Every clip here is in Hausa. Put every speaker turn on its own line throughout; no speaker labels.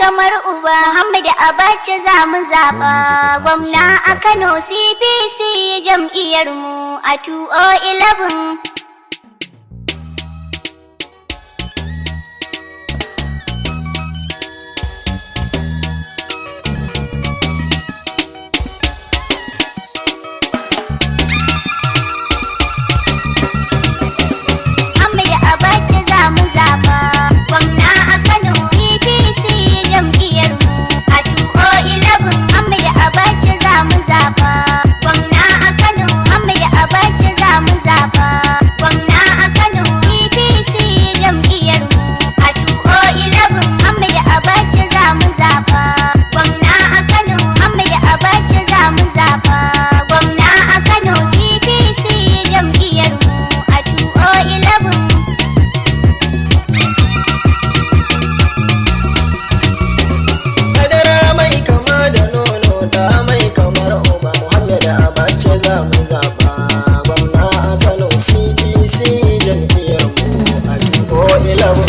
kamar uba Muhammad Abacha za mu zaɓa gwamna a Kano CPC jam'iyyar mu a 2011 Muhammad Abacha za mu zaɓa gwamna a Kano APC jam'iyyar mu a 2011 Muhammad Abacha za mu zaɓa gwamna a Kano Muhammad Abacha za mu zaɓa gwamna a Kano APC jam'iyyar mu a 2011 Muhammad Abacha za mu zaɓa gwamna a Kano Muhammad Abacha za mu zaɓa gwamna a Kano CPC jam'iyyar mu a 2011
Madara mai kama da nono da mai kamar uba Muhammad Abacha za mu zaɓa gwamna a Kano CDC jam'iyyar mu a tuko ilabu.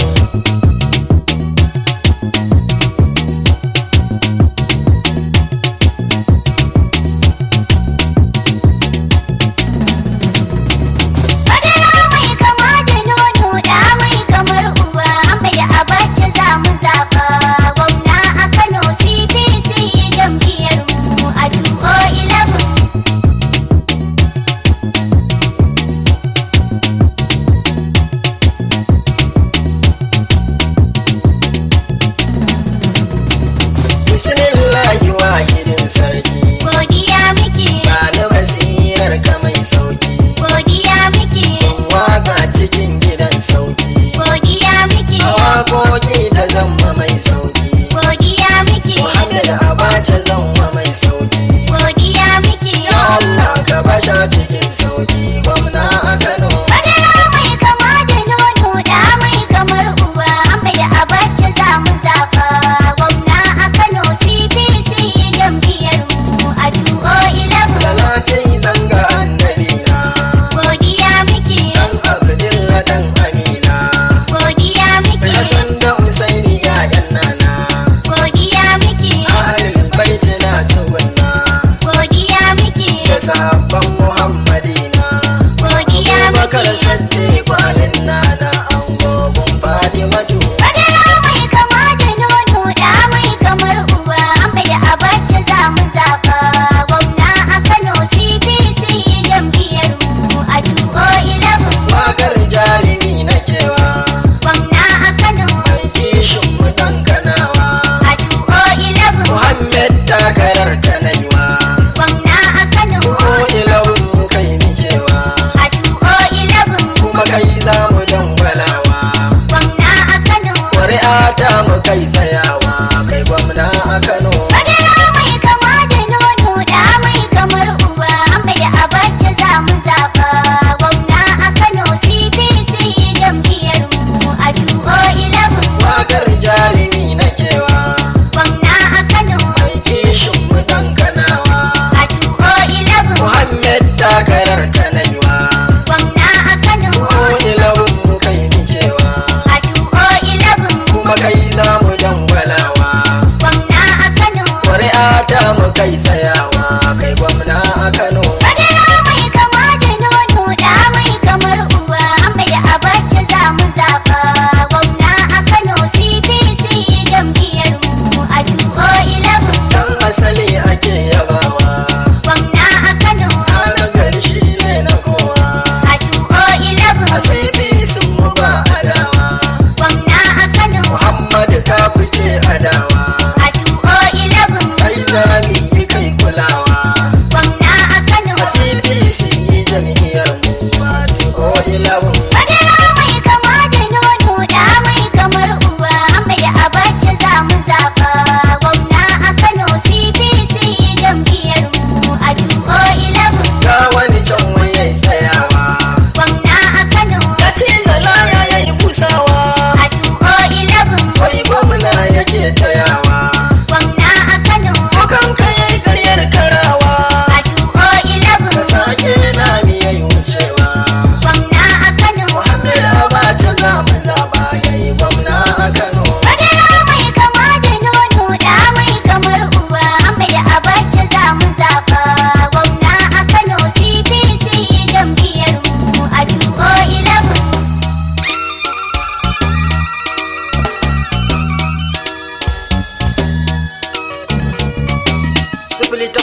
Madara mai kama da nono da mai kamar uba Ahmad Abacha za mu zaɓa gwamna a Kano CPC jam'iyyar mu a 2011
Bismillahi wahidin sarki
Godiya muke
ba na basirar ka mai sauki
godiya muke
waka cikin gidan sauki
godiya muke
a waƙoƙi ta zama mai sauki
godiya muke
Muhammad Abacha zama mai sauki
godiya muke
Ya Allah ka basha cikin sauki gwamna a Kano
Madara mai kama da nono da mai kamar uba Ahmad Abacha za mu zaɓa gwamna a Kano CPC jam'iyyar mu a 2011
Salatai zanga annabi na
godiya muke
Dan Abdullah dan Amina
godiya muke
Hassan da Usaini ya'yan nana
godiya muke
Ahlul baiti na tsugunna
godiya muke
Da sahabban Muhammadina
godiya
Bakar
muke
Saddiq alin nana Angogun Fadimatu
Madara mai kama da nono da mai kamar uba Ahmad Abacha za mu zaɓa gwamna a Kano CPC jam'iyyar mu a 2011
Wakar jarumi na kewa
gwamna a Kano
Mai kishin mu dan kanawa
a 2011
Muhammad takarar kanaiwa
gwamna a Kano
Ko ilawun kai nikewa
a 2011
kuma kai za mu dangwalawa
gwamna a Kano
ƙuri'a ta mu kai tsayawa kai gwamna a kano
Madara mai kama da nono da mai kamar uba Ahmad Abacha za mu zaɓa gwamna a Kano CPC jam'iyyar mu a 2011
wakar jarumi na kewa
gwamna a Kano
mai kishin mu dan kanawa
a 2011
muhammad takarar kanaiwa
gwamna a Kano
ko ilawun kai nikewa
a 2011
kuma kai za mu dangwalawa
gwamna a Kano
ƙuri'a ta mu kai tsayawa kai gwamna a kano
Madara mai kama da nono da mai kamar uba Ahmad Abacha za mu zaɓa gwamna a Kano CPC jam'iyyar mu a 2011
dan asali ake yabawa
gwamna a Kano
na gari shi ne na kowa
a 2011
asibi sun mu ba adawa
gwamna a Kano
muhammad ka fice adawa
a 2011
kai zami yi kai kulawa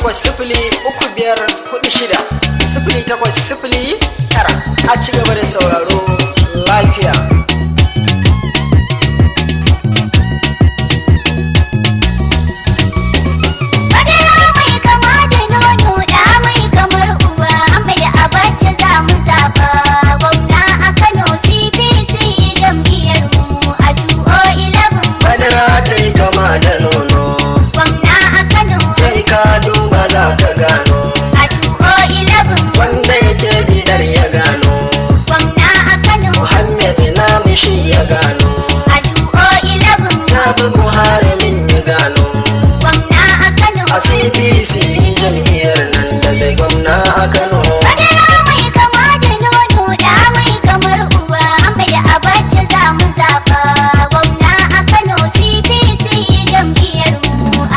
takwas sifili uku biyar hudu shida sifili takwas sifili tara a ci gaba da sauraro lafiya
Madara mai kama da nono da mai kamar uba mai abace za mu zaba gwamna a Kano CPC jam'iyyar mu a 2011
madara ta yi kama da nono
gwamna a Kano
sai ka duba za ka gano
a 2011
wanda yake bidar ya gano
gwamna a Kano
muhammed na mishi ya gano
a 2011
ya bi buhari min ya gano
gwamna a Kano
a cpc jam'iyyar nan da zai gwamna a kano
Madara mai kama da nono da mai kamar uba mai abace za mu zaba gwamna a Kano CPC jam'iyyar mu a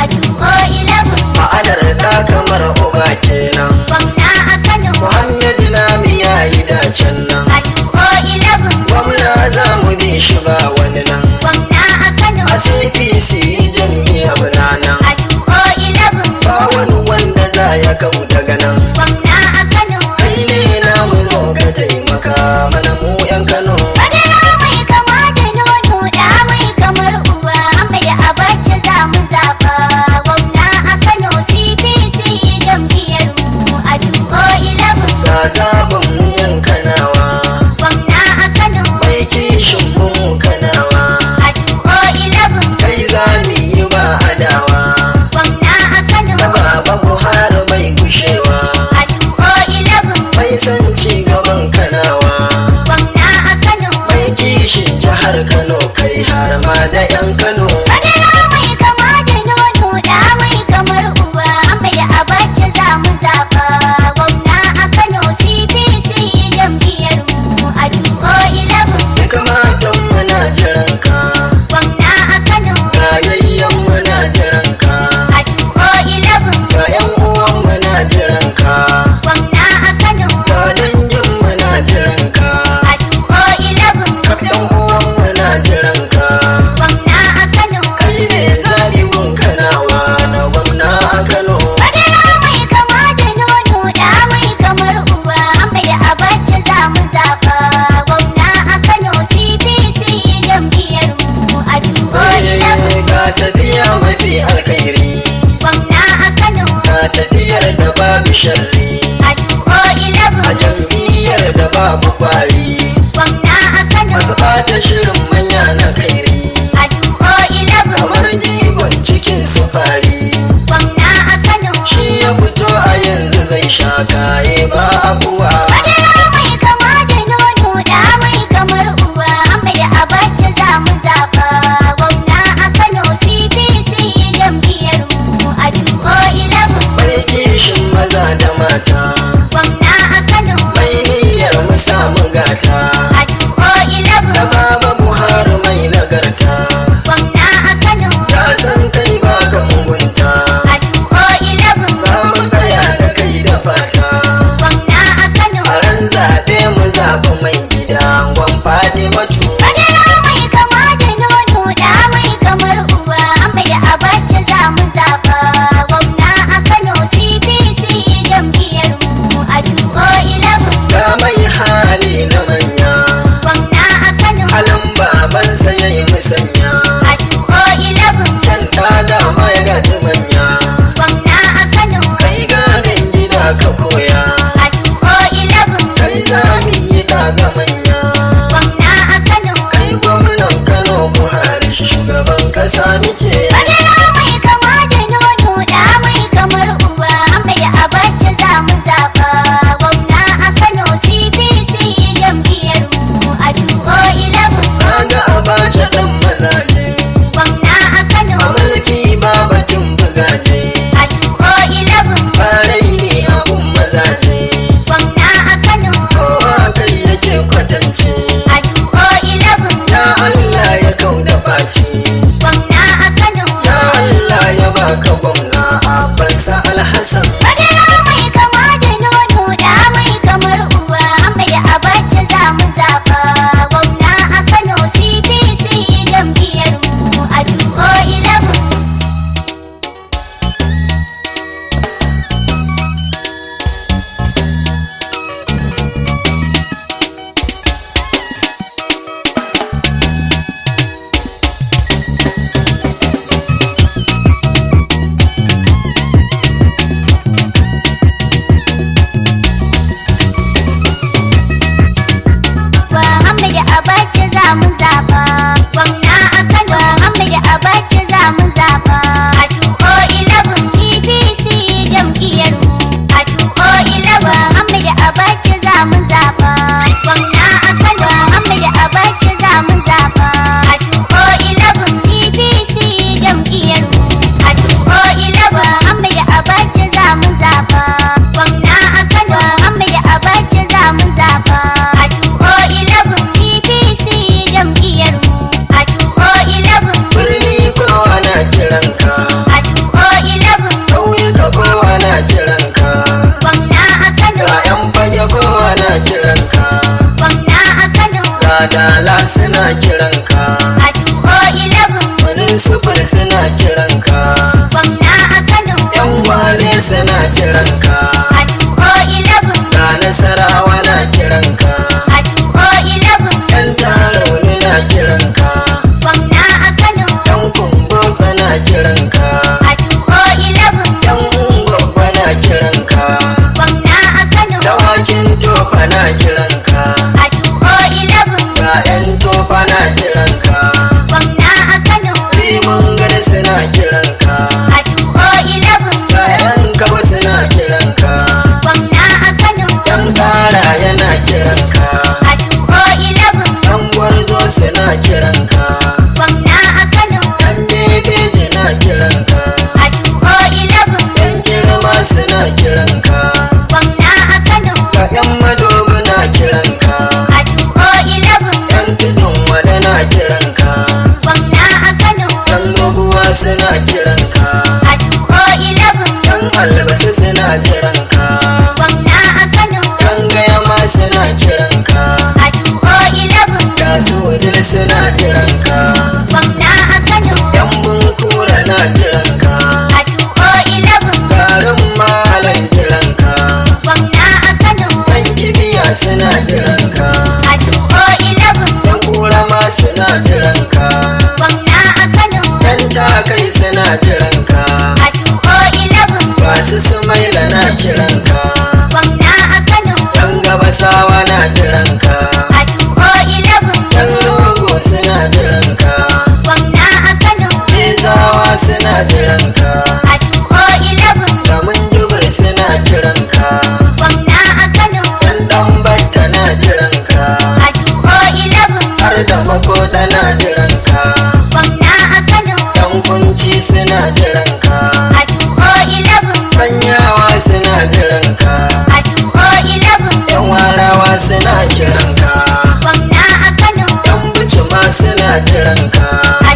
2011
ma'anar da kamar uba kenan
gwamna a Kano
muhammed na mi ya yi dacen nan
a 2011
gwamna za mu bi shi ba wani nan
gwamna a Kano
a cpc jam'iyyar nan
a 2011
ba wani wanda za ya kau daga nan
gwamna a Kano
kai ne na mu zo ka taimaka mana mu yan kano
Madara mai kama da nono da mai kamar uba mai abace za mu zaba gwamna a Kano CPC jam'iyyar mu a 2011
ga zaɓin mu yan kanawa
gwamna a Kano
mai kishin mu kanawa
a 2011
kai za mu yi ba adawa
gwamna a Kano
da baba buhari mai gushewa
a 2011
mai san ci gaban kanawa
gwamna a Kano
mai kishin jihar kano kai har ma da yan kano
Madara mai kama da nono da mai kamar uba mai abace za mu zaba gwamna a Kano CPC jam'iyyar mu a 2011
ya kamata muna jiran ka
gwamna a Kano
rayayyen muna jiran ka
a 2011
ga yan uwan muna jiran ka
gwamna a Kano
ga dangin muna jiran ka
a 2011
kaf yan uwan muna jiran ka
gwamna a Kano
kai ne zaribin kanawa na gwamna a kano
Madara mai kama da nono da mai kamar uba mai abace za mu zaba gwamna a Kano CPC jam'iyyar mu a 2011
ga tafiya mafi alkhairi
gwamna a Kano
ga tafiyar da babu sharri
a 2011
a jam'iyyar da babu kwari
gwamna a Kano
masu ɓata shirin manya na kairi
a 2011
kamar jigon cikin sufari
gwamna a Kano
shi ya fito a yanzu zai sha kaye ba abuwa
Madara mai kama da nono da mai kamar uba mai abace za mu zaba gwamna a Kano CPC jam'iyyar mu a 2011
mai kishin maza da mata
gwamna a Kano
mai niyyar mu samu gata
a 2011
da baba buhari mai nagarta
gwamna a Kano
ya san kai ba ka mugunta
a 2011
za mu tsaya da kai da fata
gwamna a Kano
a ran zaɓe mu zaɓi mai gida gwan faɗi matu
Madara mai kama da nono da mai kamar uba mai abace za mu zaba gwamna a Kano CPC jam'iyyar mu a 2011
ga mai hali na manya
gwamna a Kano
halin babansa ya yi musanya
a 2011
kyan ɗaga mai gaji manya
gwamna a Kano
kai gadon gida ka koya
a 2011
kai zami yi ɗaga manya
gwamna a Kano
kai gwamnan kano buhari shugaban ƙasa nike
Madara mai kama da nono da mai kamar uba mai abace za mu zaba gwamna a Kano CPC jam'iyyar mu a 2011
kaga abace ɗan mazaje
gwamna a Kano
a mulki ba batun bugaje
a 2011
farai ne abun mazaje
gwamna a Kano
kowa kai yake kwatance
a 2011
ya allah ya kau da faci
gwamna a Kano
ya allah ya baka gwamna a bansa alhassan
Madara mai kama da nono da mai kamar uba mai abace za mu zaba gwamna a Kano CPC jam'iyyar mu a 2011
suna kiranka
a 211
wani sufur suna kiranka
gwamna a Kano
yan wale suna kiranka
a 211
ga nasarawa na kiranka
a 211
yan tarauni na kiranka
gwamna a Kano
yan kumbotsa na kiranka
a 211
yan ungwagwa na kiranka
gwamna a Kano
dawakin tofa na kiranka
a 211
ga yan tofa na kiranka
gwamna a Kano
liman gari suna kiranka
a 211
ga yan kaba suna kiranka
gwamna a Kano
yan kara yana kiranka
a 211
yan gwarzo suna kiranka
gwamna a Kano
yan bebeji na kiranka
a 211
yan girma suna kiranka
gwamna a Kano
ga yan madobi na kiranka
a 211
yan tudun wada na kiranka
gwamna a Kano
yan doguwa suna kiranka
a 211
yan albasa suna kiranka
gwamna a Kano
yan gayama suna kiranka
a 211
ga su wudil suna kiranka
gwamna a Kano
yan bunkura na kiranka
a 211
garin malan kiranka
gwamna a Kano
yan kibiya suna kiranka
a 211
yan kura ma suna kiranka
gwamna a Kano
yan takai suna kiranka
a 211
basu sumaila na kiranka
gwamna a Kano
yan gabasawa na kiranka
a 211
yan rogo suna kiranka
gwamna a Kano
Izawa suna kiranka
a 211
Ramin jubir suna kiranka
gwamna a Kano
Yan dan batta na kiranka
a 211
Har da makoda na kiranka
gwamna a Kano
Yan kunci suna kiranka
a 211
Sanyawa suna kiranka
a 211
Yan warawa suna kiranka
gwamna a Kano
Yan buci ma suna kiranka
a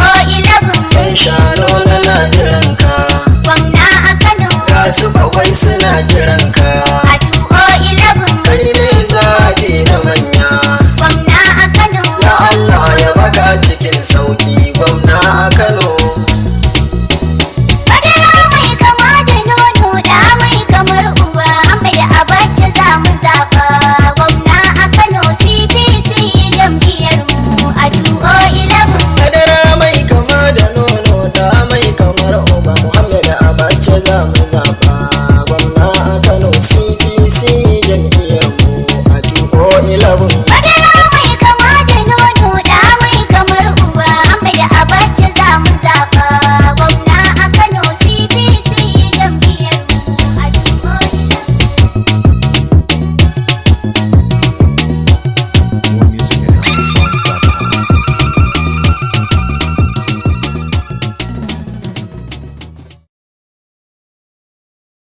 211
Yan shano na na kiranka
gwamna a Kano
Ga su bakwai suna kiranka
a 211
Kai ne zaɓi na manya
gwamna a Kano
Ya Allah ya baka cikin